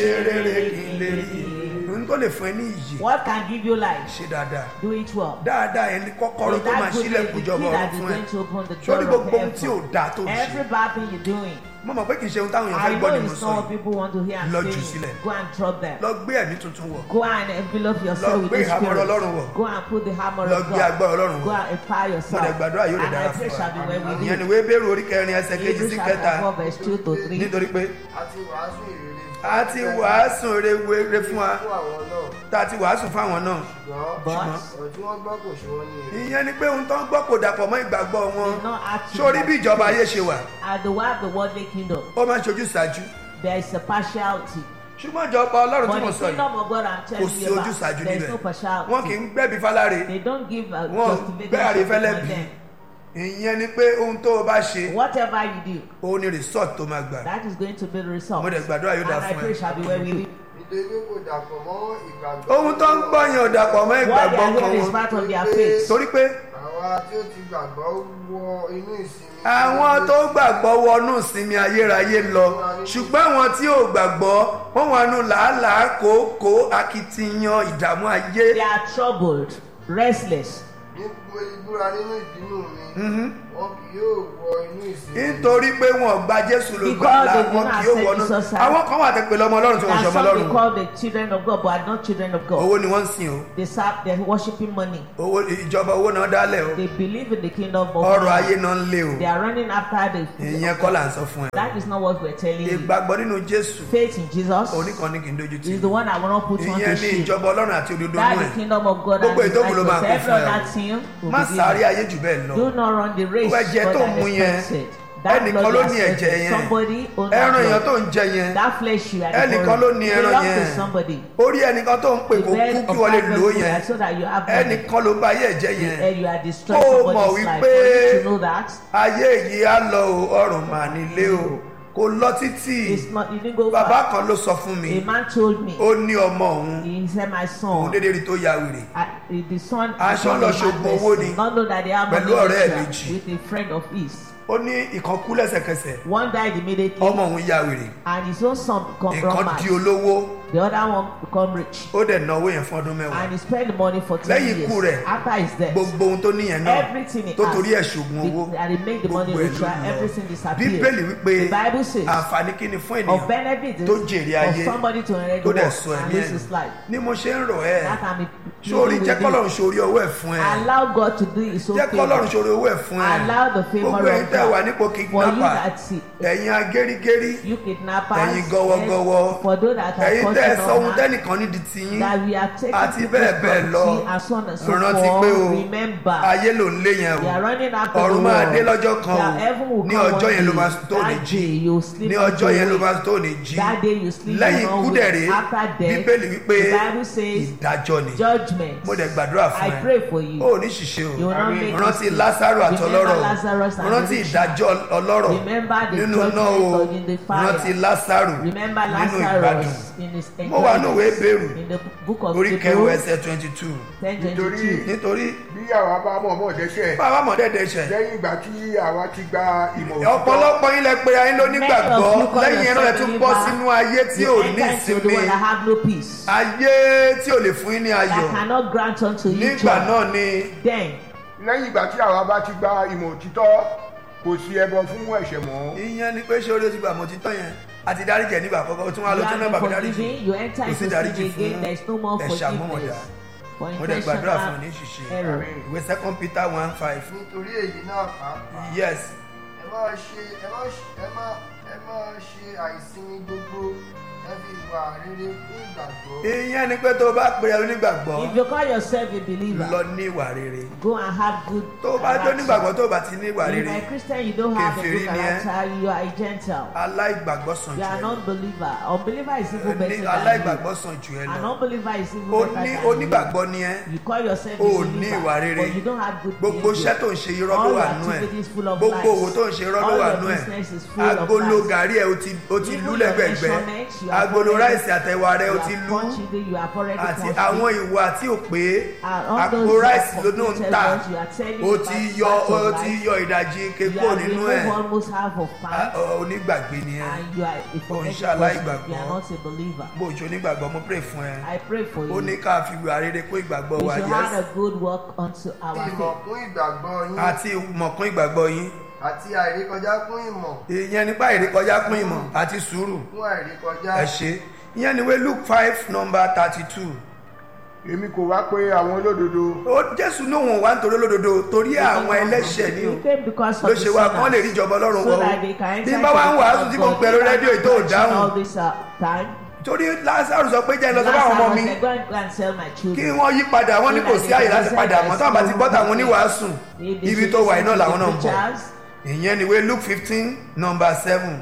ṣe rere kí n lè rí ohun tó lè fún ẹ ní iyì What can give you life? ṣe dáadáa Do it well. dáadáa yẹn ní kọ́kọ́rọ́ With tó máa that good ṣílẹ̀kùn the jọba key ọ̀run that is fún ẹ going to open the sórí door of gbogbo ohun tí ò heaven. dáa tó ń Every ṣe bad thing you're doing. mo mọ̀ pé kì í ṣe ohun táwọn èèyàn I fẹ́ gbọ́ know ni mo it's sọ not what yìí people want to hear and Lọ jù say. sílẹ̀. Go and drop them. lọ gbé ẹ̀mí tuntun wọ̀ Go and envelop Lọ yourself with gbé the ìhámọ́ra spirit. Ọlọ́run wọ̀. Go and put the hammer Lọ of gbé God. agbára Ọlọ́run Go wọ̀. and empower mo yourself. dẹ̀ gbàdúrà yóò lè And dára I pray fún shall be well wa with ìyẹn ni you. wéé bẹ̀rù orí kẹrin ẹsẹ̀ kejì Hebrews sí chapter kẹta 4 verse 2 to 3. nítorí pé àti wàásù ìrere a ti wàásù rere fún wa fún àwọn náà tá a ti wàásù fáwọn náà ṣùgbọ́n But ọ̀rọ̀ tí wọ́n gbọ́ kò ṣe wọ́n ní èrè. ìyẹn ni pé ohun tó ń gbọ́ kò dàpọ̀ mọ́ ìgbàgbọ́ wọn did not act sórí bí ìjọba ayé ṣe wà at the way of the worldly kingdom. ó máa ń ṣojú ṣáájú There is a partiality. ṣùgbọ́n ìjọba ọlọ́run tí But mo the sọ yìí kingdom of God I'm kò telling sí you ojú ṣáájú about, there is níbẹ̀ no partiality. wọn kì í gbẹ́bí fáláre They don't give a wọn justification gbẹ́ àrífẹ́lẹ́ to bí them. ìyẹn ni pé ohun tó o bá ṣe Whatever you do, òun ni resort tó máa gbà that is going to be the result. Mo dẹ̀ gbàdúrà yóò And dáa I fún ẹ. pray shall be well with you. nítorí pé kò dàpọ̀ mọ́ ìgbàgbọ́. ohun tó ń gbọ́ yẹn ò dàpọ̀ mọ́ What they ìgbàgbọ́ are kan hearing is wọn part of their faith. torí pé àwa tí ó ti gbàgbọ́ wọ inú ìsinmi. àwọn tó gbàgbọ́ wọnú ìsinmi ayérayé lọ ṣùgbọ́n àwọn tí ò gbàgbọ́ wọ́n wà nù làálàá kòókòó akitiyan ìdààmú ayé They are troubled, restless. ní gbogbo ìbúra nínú ìbínú mi wọn kì yóò wọ inú ìsinmi. nítorí pé wọn ò gba jésù ló gbà Because là they do wọn not kì yóò accept wọnú Jesus as- àwọn kan wà tẹ pé lọmọ ọlọ́run tí wọ́n And ṣọmọ some they ọlọ́run call the children of God, but are not children of God. owó ni wọ́n ń sìn o They serve, they're worshiping money. owó ìjọba owó náà dálẹ̀ o They believe in the kingdom of ọrọ̀ God. ayé náà ń lé o They are running after the. ìyẹn kọ́ là ń sọ fún ẹ That is not what we're telling you. ìgbàgbọ́ nínú jésù Faith in Jesus oníkan ní kì í dojú tì is the one I will not put on ìyẹn to ní shame. ìjọba ọlọ́run àti òdodo That nú the ẹ̀ kingdom of God Gbogbo and ètò òun ló máa kún every fún ẹ o. other thing will má be sáré given. ayé jù bẹ́ẹ̀ lọ Do not run the race Owó ẹ̀jẹ̀ God tó has mú yẹn, expected. That ẹnìkan blood ló you ní are ẹ̀jẹ̀ expecting, yẹn somebody own ẹran that èèyàn tó blood. ń jẹ yẹn That flesh you are ẹnìkan ló ní ẹran belongs to yẹn somebody. orí ẹnìkan tó ń pè The kó kú bread kí of wọ́n lè that lò ó vessel yẹn so that you have money. ẹnìkan ló bà ayé ẹ̀jẹ̀ yẹn And you are destroying Ó mọ̀ somebody's life. wípé- For you to know that ayé yìí á lọ o ọrùn mà nílé o kò lọ títì it's not. You didn't go bàbá far. kan ló sọ fún mi A man told me. ó ní ọmọ òun He said, "My òun son, dédé rí tó ya wèrè I, the son, the Aṣọ son lọ of ṣògùn madness, owó ni. not know that they have money Pẹ̀lú ọ̀rẹ́ ẹ̀ with, méjì. with a friend of his. ó ní ìkan kú lẹ́sẹ̀kẹsẹ̀ One died immediately, ọmọ òun ya wèrè and his own son become ìkan run mad. di olówó The other one become rich, ó dẹ̀ náwó yẹn fún ọdún mẹ́wàá and he spent the money for ten Lẹ́yìn ikú years. rẹ̀, After his death, gbogbo ohun tó níyẹn náà everything he tó has, torí ẹ̀ ṣògùn owó the- and he make the money gbogbo ẹ̀ ló richer, lọ. everything disappeared. bíbélì wípé The Bible says àǹfààní kí ni fún of ènìyàn benefit is tó jèrè ayé of somebody to inherit tó the dẹ̀ world sọ and ẹ̀mí lose ẹ̀ his life. ni mo ṣe ń rọ̀ ẹ́ That can be sórí pleading jẹ́ with kọ́lọ́run you. sórí ọwọ́ ẹ̀ fún ẹ Allow God to do his own jẹ́ kọ́lọ́run favor. sórí owó ẹ̀ fún ẹ Allow the favour gbogbo ẹ̀yin of tẹ́ God. wà nípò For you kidnapper that see, ẹ̀yin agérigérí you kidnappers, Ẹ̀yin gọwọgọwọ. yes, for those that are ẹ̀yin tẹ́ ẹ sọ ohun causing tẹ́nìkan ní di tiyín that we are taking àti people's bẹ́ẹ̀ bẹ́ẹ̀ lọ property and so on and so rántí forth. pé o Remember, ayé ló ń lé yẹn we are o running after ọ̀run the máa world. dé lọ́jọ́ kan That o heaven will ní come ọjọ́ one yẹn ló day. máa tó ní That jí day you sleep ní not ọjọ́ to yẹn ló wake. máa tó ní jí That day you sleep lẹ́yìn not ikú wake. dẹ̀rẹ́ After death, bíbélì wípé the Bible says ìdájọ́ ni judgment. mo dẹ̀ gbàdúrà I fún ẹ pray for you. o ò ní ṣìṣe o You will not make rántí mistake. lásàrò àtọlọ́rọ̀ Remember Lazarus and rántí the rich ìdájọ́ ọlọ́rọ̀ Remember the nínú judgment náà o of in the fire. rántí lásàrò Remember nínú ìgbádùn Lazarus in his mo wà ní òwe bẹ̀rù in the book of orí kẹwàá Hebrews ẹsẹ̀ twenty two ten twenty two. Nítorí- nítorí bí àwa bá mọ̀ mọ̀ dẹ́ṣẹ̀ bàbá mọ̀ dẹ́dẹ́ ṣẹ̀ lẹ́yìn ìgbà tí àwa ti gba ìmọ̀ òtítọ́ ọ̀pọ̀lọpọ̀ yín lẹ pé ayé ló nígbàgbọ́ Many of you call lẹ́yìn ẹ̀rọ ẹ̀ tún bọ́ yourself sínú ayé tí ò You ní enter into the ìsinmi world that have no peace. ayé tí ò lè fún yín ní ayọ̀ That cannot grant unto you nígbà joy. náà ni Then lẹ́yìn ìgbà tí àwa bá ti gba ìmọ̀ òtítọ́ kò sí ẹbọ fún ẹ̀ṣẹ̀ mọ́ ìyẹn ni pé ṣé orí o ti gbà mọ́ títọ́ yẹn àti dáríjẹ nígbà àkọ́kọ́ o tún wá you lọ tún náà have bàbá been dáríjì forgiven, you enter kò sí into dáríjì sin again, fún there is no more ẹ̀ṣẹ̀ àmúmọ̀dá forgiveness. For mo dẹ̀ gbàdúrà fún ní intentional ṣìṣe error. ìwé second peter one five nítorí èyí náà pàápàá yes ẹ máa ṣe ẹ máa ṣe ẹ máa ẹ máa ṣe àìsinmi gbogbo ẹ fi ìwà rere fún ìgbàgbọ́ ìyẹn ni pé tó o bá pè é onígbàgbọ́ If you call yourself a believer, lọ ní ìwà rere go and have good tó o bá jó character. nígbàgbọ́ tó o bá ti ní ìwà If rere you're a Christian, you don't have a Kèfèrí good ni ẹ́. character, you are a Gentile. aláìgbàgbọ́ sàn You jù are ẹ an unbeliever. Unbeliever is even ní better than aláìgbàgbọ́ sàn jù ẹ you. An lọ unbeliever is even o better ní than you. onígbàgbọ́ ni ẹ You call yourself a o believer, ní ìwà rere but you don't have good gbogbo behavior. iṣẹ́ tó ń ṣe irọ́ ló All wà your nú ẹ̀ activities full of gbogbo lies. òwò tó ń ṣe irọ́ ló All wà your nú ẹ̀ business is full of agolo lies. gàrí ẹ̀ o ti o ti Even lú your lẹ́gbẹ̀gbẹ́ measurement, you are agolo following ráìsì àtẹwà rẹ you o ti have lú punched it, you have already àti punched àwọn it. ìwà tí ò pé And all àpò those ráìsì ló náà ń completed tà ones, you are telling o the ti back- yọ back of o ti life. yọ ìdajì You kékò have nínú removed ẹ̀ almost half of Ah, part. ọ- onígbàgbé ni ẹ and you are a forgetful ṣe aláìgbàgbọ́. person. You are not a believer. bó o ṣe onígbàgbọ́ mo pray fún ẹ I pray for ó you. ní ká fi ìwà rere kó ìgbàgbọ́ We wa should yes have a good work unto our ìmọ̀ faith. kún ìgbàgbọ́ yín àti ìmọ̀kún ìgbàgbọ́ yín àti àìrékọjá kún ìmọ̀ ìyẹn nípa ìrékọjá kún ìmọ̀ àti sùúrù kún àìrékọjá. ẹ ṣe ìyẹn ni wé luke five number thirty two èmi kò wá pé àwọn olódodo ó jésù ní òun wà nítorí olódodo torí àwọn ẹlẹ́ṣẹ̀ ni o He came because of ló the ṣe wá kán lè rí sinners. ìjọba ọlọ́run So wọ̀ that they can ọ́ enter bí bá wá ń into the wàásù tí mo kingdom of pẹ̀lú God. rédíò tó Preaching dáhùn all this uh, time. torí lásàrù sọ pé jẹ́ lọ sọ́dọ̀ àwọn ọmọ Lazarus mi said, "Go and- go and sell my kí children." wọ́n yí padà wọ́n ní kò sí àyè láti padà mọ́ táwọn bá ti bọ́ tàwọn oníwàásù They- they ibi should tó wà listen iná to làwọn the náà ń bọ̀ preachers. ìyẹn ni wé luke fifteen number seven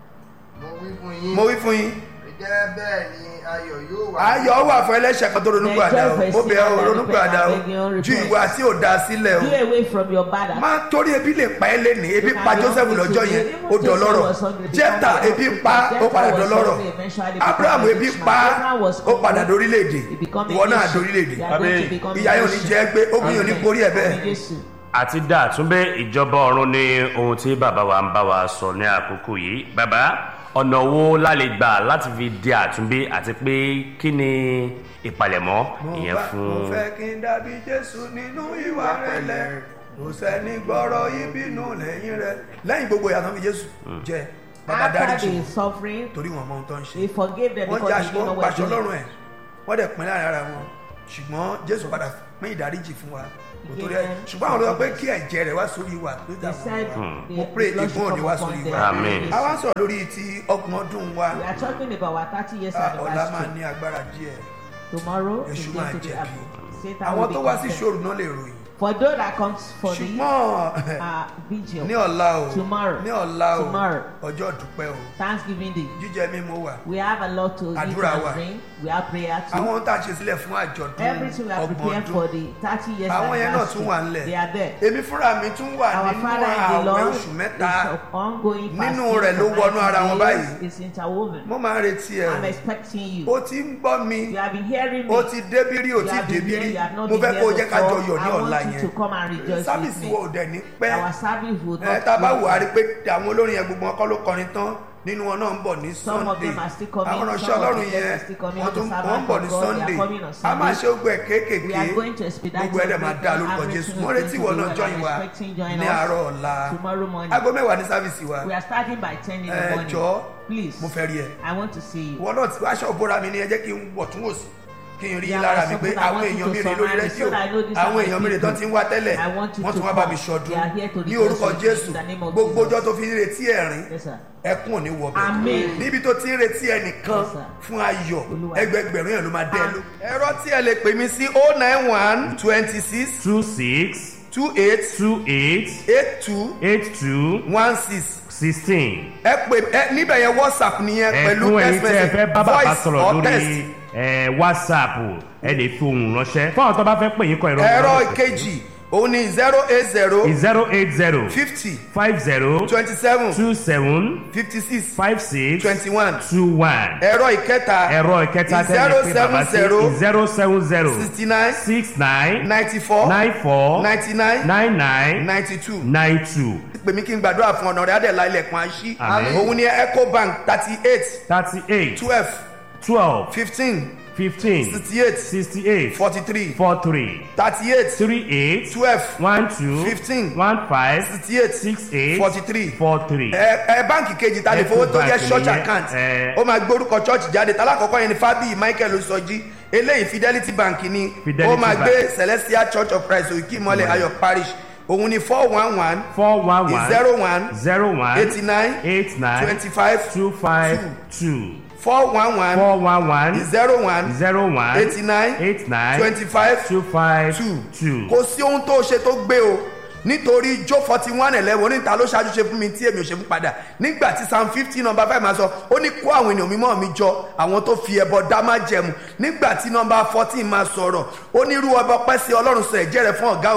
mo wí fún yín mo wí fún yín gẹ́gẹ́ bẹ́ẹ̀ ni ayọ̀ yóò wà. ayọ̀ wà fún ẹlẹ́ṣẹ̀ kan tó ronúkú àdá o ó bẹ̀ ọ́ ronúkú àdá o ju ìwà tí ò da sílẹ̀ o Do away from your bad habits. máa torí ebi lè pa ẹ́ lẹ́nìí ebi pa joseph lọ́jọ́ yẹn ó dọlọ́rọ̀ jẹ́ta ebi pa ó padà dọlọ́rọ̀ abraham ebi pa ó padà dorílẹ̀-èdè ìwọ náà dorílẹ̀-èdè ìyá yóò ní jẹ́ pé obìnrin ò ní borí ẹ̀ bẹ́ẹ̀. àti dá àtúnbẹ ìjọba ọ̀run ní ohun tí bàbá wa ń bá wa sọ ní àkókò yìí bàbá ọ̀nà wo la lè gbà láti fi di àtúnbí àti pé kí ni ìpalẹ̀mọ́ ìyẹn mo fún fẹ́ kí n dàbí jésù nínú ìwà rẹ̀lẹ̀ kò sẹ́ni gbọ́rọ̀ ìbínú lẹ́yìn rẹ̀ lẹ́yìn gbogbo ìyàtọ̀ fi jésù jẹ́ bàbá After dáríjì the suffering, torí wọn mọ ohun tó ń ṣe he forgave them wọ́n because jẹ́ they aṣọ didn't know wọn what paṣọ to lọ́rùn do. ẹ̀ wọ́n dẹ̀ pín láàrin ara wọn ṣùgbọ́n jésù padà pín ìdáríjì fún wa kò torí ẹ̀ ṣùgbọ́n àwọn olùkọ́ pé kí ẹ̀jẹ̀ rẹ̀ wá sórí wa ló dà He said, wọ́n the mo pray blood should ìgbọ́n òní come wá upon sórí them. wa Amen. a wá ń sọ̀rọ̀ lórí ti ọgbọ̀n ọdún wa We are talking about our 30 years Ah, ọ̀la máa anniversary. ní agbára díẹ̀ Tomorrow is èṣù going máa to be jẹ̀bi happy. Satan àwọn will be tó wá sí condemned. ṣòro náà lè ròyìn For those that comes for the ṣùgbọ́n uh, vigil, ní ọ̀la o Tomorrow. ní ọ̀la o Tomorrow. ọjọ́ dúpẹ́ o Thanksgiving Day, jíjẹ mímu wà we have a lot to eat Àdúrà wà. and drink. We have prayer too. àwọn ohun tá a ṣe sílẹ̀ fún àjọ̀dún Everything we are ọgbọ̀n prepared for ọdún the 30 years àwọn yẹn náà tún wà anniversary. ńlẹ̀ They are there. èmi fúnra mi tún wà Our nínú Father in the àwẹ̀ Lord oṣù is mẹ́ta of ongoing Nínú fasting rẹ̀ ló for wọnú ara 90 wọn days. báyìí. It's interwoven. mo máa ń retí ẹ I'm expecting you. o ti ń gbọ́ mi You have been hearing me. o ti débírí o You ti have been débírí here, you have not mo been fẹ́ kó o here jẹ́ ká jọ before. yọ̀ ní I ọ̀la want you to yẹn come and rejoice with sábìsì me. wo ò dẹ̀ ní pẹ́ Our service will ẹ not tá a bá wò á rí be pé àwọn olórin yẹn gbogbo wọn kọ́ ló kọrin tán nínú wọn náà ń bọ̀ ní Some of sunday them are still coming, àwọn some ránṣẹ́ of ọlọ́run them yẹn are still coming, wọ́n tún the wọ́n ń servants bọ̀ of ní God, they are sunday coming on a máa Sunday. ṣe ogun ẹ̀ kéékèèké We are going to expedite gbogbo ẹ̀dẹ̀ máa dá lórúkọ everything jésù is mo going retí to ìwọ be náà well. jọyìn I'm wa expecting join ní us àárọ̀ ọ̀la tomorrow morning. aago mẹ́wàá ní sáfìsì wa We are starting by 10 in the ẹ morning. jọ Please, mo fẹ́ rí ẹ I want to see you. ìwọ náà ti aṣọ òbóra mi ní ẹ jẹ́ kí n wọ̀ tún wò sí kí n rí Yeah, lára mi something pé I àwọn want you èèyàn to mi rè lórí summarize rédíò so that I know these àwọn are my èèyàn mi rè people. tán ti ń wá tẹ́lẹ̀ I want you wọ́n to tún wá bá mi come. ṣọdún They are here to ní rejoice orúkọ with me in jésù the name of gbogbo Jesus. ọjọ́ tó fi ń retí ẹ̀rín Yes, sir. ẹkún ò ní wọ bẹ̀ Amen. níbi tó ti ń retí ẹnìkan Yes, sir. fún ayọ̀ Olúwa. ẹgbẹgbẹ̀rún yẹn ló máa dẹ́ ẹ ló. Amen. ẹ̀rọ tí ẹ lè pè mí sí oh nine one twenty six two six two eight two eight eight two eight two one six sixteen. ẹ pè ẹ níbẹ̀ yẹn whatsapp nìyẹn pẹ̀lú ẹ̀kún ẹ̀yin text tí ẹ fẹ́ message bá bàbá voice sọ̀rọ̀ or text. lórí ẹ̀, whatsapp ẹ lè fi ohùn ránṣẹ́ fún àwọn tó bá fẹ́ pè yín kọ ìrọ̀ ẹ̀rọ ìkejì òun ni zero eight zero zero eight zero fifty five zero twenty seven two seven fifty six five six twenty one two one. ẹ̀rọ ìkẹta ẹ̀rọ ìkẹta tẹ́lẹ̀ pé bàbá sí zero seven zero sixty nine six nine ninety four nine four ninety nine nine nine ninety two nine two pè mí kí n gbàdúrà fún ọ̀nà rẹ̀ adẹ̀lá ilẹ̀kùn àṣí Àmín. òun ni ecobank thirty eight thirty eight twelve twelve fifteen fifteen sixty eight sixty eight forty three four three thirty eight three eight twelve one two Fifteen. one five sixty eight six eight forty three four three. ẹ ẹ báǹkì kejì ta lè fowó tó jẹ Ecobank church nìyẹn, account ẹ. ó máa gbórúkọ church jáde talákọ̀ọ́kọ́ yẹn ni fábíyì michael osọjí eléyìí fidelity bank ni Fidelity ó máa Bank. gbé celestial church of christ òkè ìmọ̀lẹ̀ ayọ̀ parish òun ni four one one four one one zero one zero one eighty nine eight nine twenty five two five two four one one four one one zero one zero one eighty nine eight nine twenty five two five two two. kò sí ohun tó ṣe tó gbé o nítorí jó forty one eleven oníta ló ṣáájú ṣe fún mi tí èmi ò ṣe fún padà nígbà tí psalm fifty number five máa sọ ó ní kó àwọn ènìyàn mímọ́ mi jọ àwọn tó fi ẹbọ dá má jẹmu nígbà tí number fourteen máa sọ̀rọ̀ ó ní irú ọba ọpẹ́ sí ọlọ́run sọ ẹ̀jẹ̀ rẹ̀ fún ọ̀gá ògo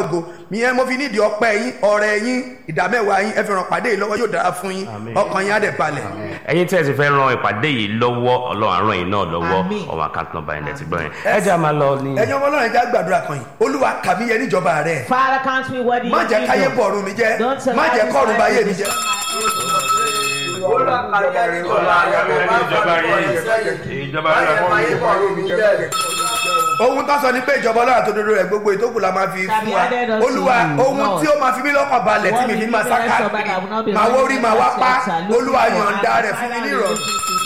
ìyẹn mo fi nídìí ọpẹ́ yín ọ̀rẹ́ yín ìdámẹ́wàá yín ẹ fi ràn pàdé yìí lọ́wọ́ yóò dára fún yín Àmín. ọkàn yín á dẹ̀ balẹ̀. ẹ̀yin tí ẹ ti fẹ́ ran ìpàdé yìí lọ́wọ́ ọlọ́run á ràn yín náà lọ́wọ́ Àmín. ọmọ àkáǹtì nọ́mbà yẹn lẹ ti gbọ́ yẹn ẹ jẹ́ a máa lọ ní. ẹ̀yin ọmọ ọlọ́run ẹja gbàdúrà kan yìí olúwa kàmí yẹ níjọba rẹ̀ Father, count me worthy. má in jẹ́ káyé kingdom. bọ̀ ọ̀run mi jẹ́ Don't má allow jẹ́ this kọ́ọ̀run bá yé mi life jẹ́. ìjọba rẹ̀ ohun tó sọ ni pé ìjọba ọlọ́run àtòdodo rẹ̀ gbogbo ìtókù la máa fi fún wa added unto olúwa you. ohun Lord. tí ó máa fi mí lọ́kàn balẹ̀ tí mi fi máa sá káàkiri màá wó rí màá wá pa olúwa yọ̀ǹda rẹ̀ fún mi ní ìrọ̀rùn.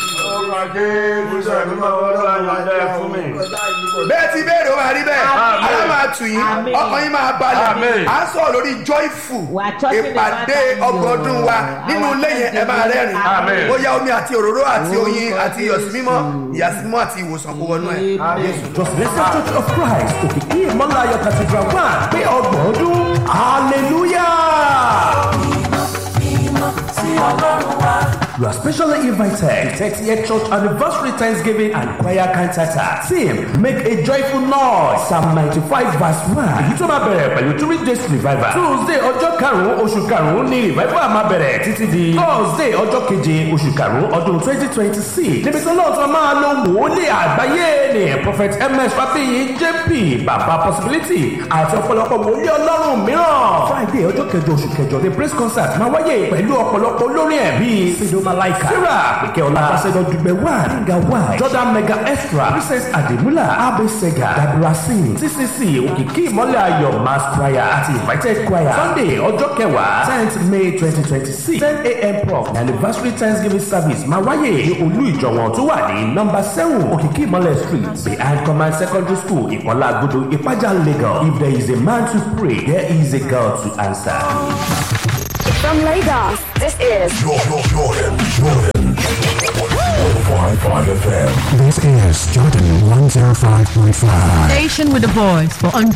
bẹ́ẹ̀ ti béèrè ó máa rí bẹ́ẹ̀ Àmín. ara máa tù yín Àmín. ọkàn yín máa balẹ̀ Àmín. à ń sọ̀rọ̀ lórí joyful We are talking ìpàdé about ọgbọ̀n ọdún wa nínú ilé yẹn ẹ máa rẹ́rìn Àmín. ó yá omi àti òróró àti oyin àti iyọ̀símímọ́ ìyàsímọ́ àti ìwòsàn kó wọnú ẹ̀ Jésù. Just Blessed Church of Christ, Òkìkí Ìmọ̀láyọ̀ Cathedral one, pé ọgbọ̀n ọdún, hallelujah! You are specially invited to 30th Church Anniversary Thanksgiving and Choir Cantata. Theme, make a joyful noise. Psalm 95 verse 1. Èyí tó máa bẹ̀rẹ̀ pẹ̀lú three days revival. Tuesday ọjọ́ karùn-ún oṣù karùn-ún ní revival máa bẹ̀rẹ̀ títí di Thursday ọjọ́ keje oṣù karùn-ún ọdún 2026. Níbi tí Ọlọ́run tó máa lo wòlíì àgbáyé ni Prophet MS Fábíyì JP Bàbá Possibility àti ọ̀pọ̀lọpọ̀ wòlíì Ọlọ́run mìíràn. Friday ọjọ́ kẹjọ oṣù kẹjọ ní praise concert máa wáyé pẹ̀lú ọ̀pọ̀lọpọ̀ olórin ẹ̀ bíi Sido Malaika, Sarah Pèkẹ́ọlá, Ambassador Dùgbẹ̀ wà, Ringa wà, Jordan Mega Extra, Princess Ademula, Abe Sega, Dabra Singh, CCC, Òkìkí Ìmọ́lẹ̀ Ayọ̀ Mass Choir àti Invited Choir. Sunday ọjọ́ kẹwàá tenth May twenty twenty six ten a.m. prof anniversary Thanksgiving service máa wáyé ní olú ìjọ̀wọ̀n tó wà ní nọ́mbà seven Òkìkí Ìmọ́lẹ̀ street behind command secondary school Ìkọlá Agodo Ìpájà Lagos. If there is a man to pray, there is a God to answer. From Lagos, this is This is Jordan 105.5. Station with a voice for